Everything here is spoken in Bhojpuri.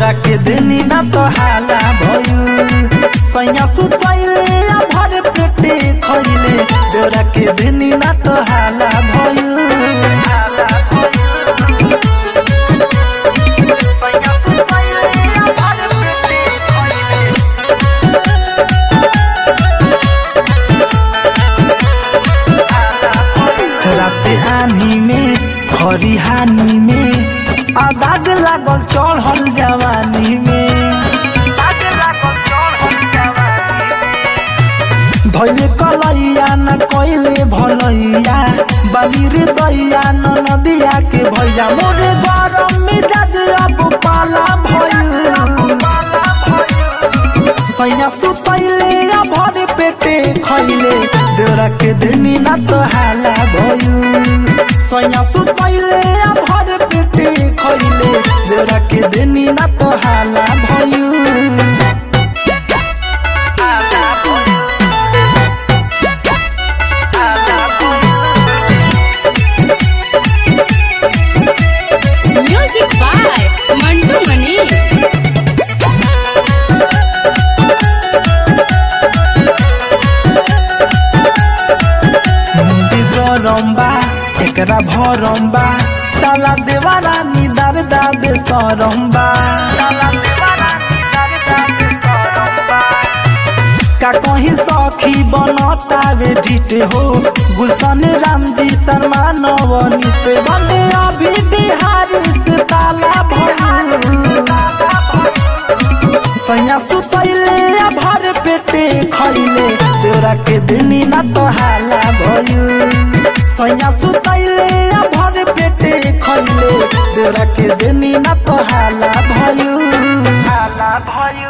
देवरा के देनी ना तो हाला भइल सैया सुतैले आ भर पेटे खइले देवरा के देनी ना तो हाला भइल हाला भइल सैया सुतैले आ भर पेटे खइले राते आनी में खरिहानी में आ दाग लागल चढ़ल जवानी में धैले कलैया न कैले भलैया बाबिर दैया न नदिया के भैया मोरे गरम मिजाज अब पाला भइल सैया सुतैले आ भरे पेटे खैले देवरा के देनी ना तो हाला भइल सैया सुतैले आ भरे पेटे खैले देवरा के देनी ना तो हाला भइल Music by Mantu Mani. मुंडी गरम्बा एकरा भरम्बा साला देवारा निदार दाबे सरम्बा का कहीं सखी बनतावे ढिट हो गुलशन राम जी शर्मा नवनीत बने अभी बिहारी से ताला भइल सैया सुतैले आ भर पेटे खैले देवरा के देनी ना तो हाला भइल सैया सुतैले आ भर पेटे खैले देवरा के देनी ना तो हाला भइल हाला भइल